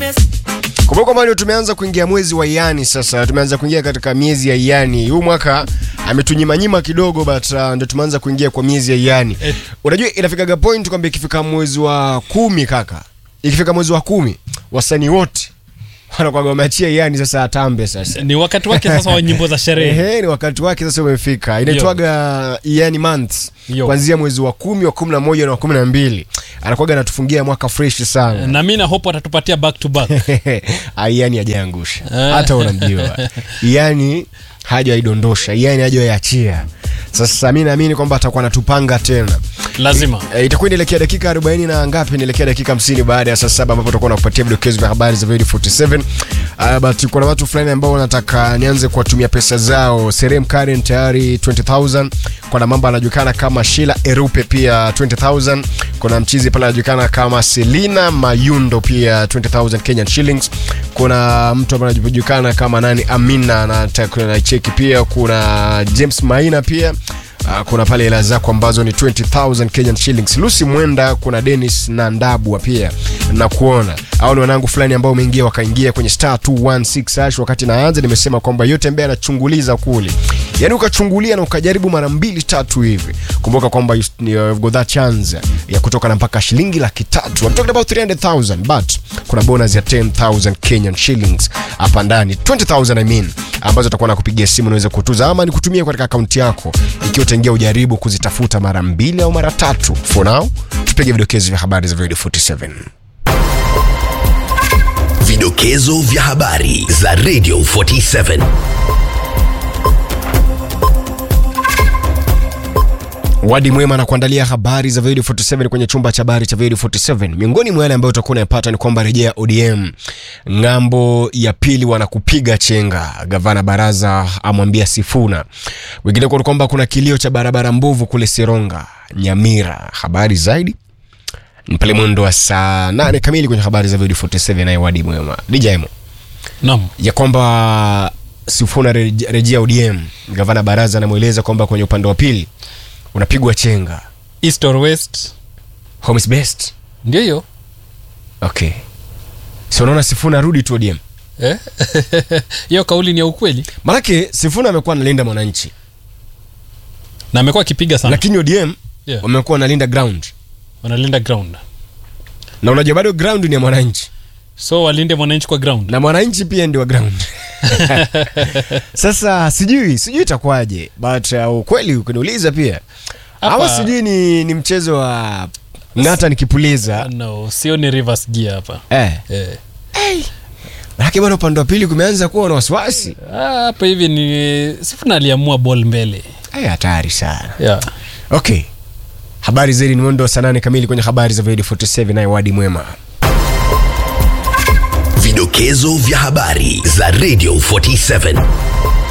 Kumbuka kwamba ndio tumeanza kuingia mwezi wa Iani sasa, tumeanza kuingia katika miezi ya Iani. Huu mwaka ametunyimanyima kidogo but uh, ndio tumeanza kuingia kwa miezi ya Iani. Eh. Unajua inafikaga point kwamba ikifika mwezi wa kumi kaka, ikifika mwezi wa kumi wasanii wote wanakuwa wameachia Iani sasa atambe sasa. ni wakati wake sasa wa nyimbo za sherehe Ehe, ni wakati wake sasa umefika. Inaitwaga Iani months Yo. kuanzia mwezi wa kumi, wa kumi na moja na wa kumi na mbili anakuwaga anatufungia mwaka fresh sana. na mi na hope atatupatia back to back Iani hajaangusha Ah. hata unamjua Iani hajaidondosha Iani hajaiachia. Sasa mi naamini kwamba atakuwa anatupanga tena. lazima E, itakuwa inaelekea dakika 40 na ngapi? Inaelekea dakika 50 baada ya saa saba ambapo tutakuwa nakupatia vidokezo vya habari za Void 47. Uh, but kuna watu fulani ambao wanataka nianze kuwatumia pesa zao. Serem Karen tayari 20000. Kuna mambo anajulikana kama Sheila Erupe pia 20000. Kuna mchizi pale anajulikana kama Selina Mayundo pia 20000 Kenyan shillings. Kuna mtu ambaye anajulikana kama nani Amina anataka na cheki pia. Kuna James Maina pia Uh, kuna pale hela zako ambazo ni 20000 Kenyan shillings. Lucy Mwenda, kuna Dennis na Ndabwa pia na kuona au ni wanangu fulani ambao umeingia wakaingia kwenye star 216 hash. Wakati naanza nimesema kwamba yote ambaye anachunguliza kule, yani ukachungulia na ukajaribu mara mbili tatu hivi, kumbuka kwamba you- ni- you've got that chance ya kutoka na mpaka shilingi laki tatu. I'm talking about 300000 but kuna bonus ya 10000 Kenyan shillings hapa ndani 20000 I mean ambazo atakuwa nakupigia simu unaweza kutuza ama ni kutumia katika akaunti yako ikiwa utaingia ujaribu kuzitafuta mara mbili au mara tatu for now tupige vidokezo vya habari za video 47 Vidokezo vya habari za Radio 47. Wadi Mwema na kuandalia habari za Video 47 kwenye chumba cha habari cha Video 47. Miongoni mwa yale ambayo utakuwa unayapata ni kwamba rejea ODM ng'ambo ya pili wanakupiga chenga, gavana Baraza amwambia Sifuna. Wengine kwa kwamba kuna kilio cha barabara mbovu kule Seronga, Nyamira. Habari zaidi ni pale mwendo wa saa 8 kamili kwenye habari za Video 47 naye Wadi Mwema. DJ Mo nam ya kwamba Sifuna reje- rejea ODM, gavana Baraza anamweleza kwamba kwenye upande wa pili unapigwa chenga. east or west Home is best. ndio hiyo Okay. So unaona Sifuna arudi tu ODM. Eh? hiyo kauli ni ya ukweli Maanake Sifuna amekuwa analinda mwananchi, na amekuwa akipiga sana lakini ODM Yeah. wamekuwa wanalinda ground, wanalinda ground na unajua bado ground ni ya mwananchi so walinde mwananchi kwa ground na mwananchi pia ndio wa ground. Sasa sijui sijui itakuwaje, but uh, ukweli ukiniuliza pia Hapa- ama sijui ni, ni mchezo wa ng'ata nikipuliza no sio ni reverse gear hapa eh. eh. Manake bado upande wa pili kumeanza kuwa na wasiwasi. Ah, hapa hivi ni sifuna aliamua ball mbele Ay, hatari sana. yeah. Okay. Habari zaidi ni mwendo wa saa nane kamili kwenye habari za Void 47 naye Wadi Mwema. Vidokezo vya habari za Radio 47.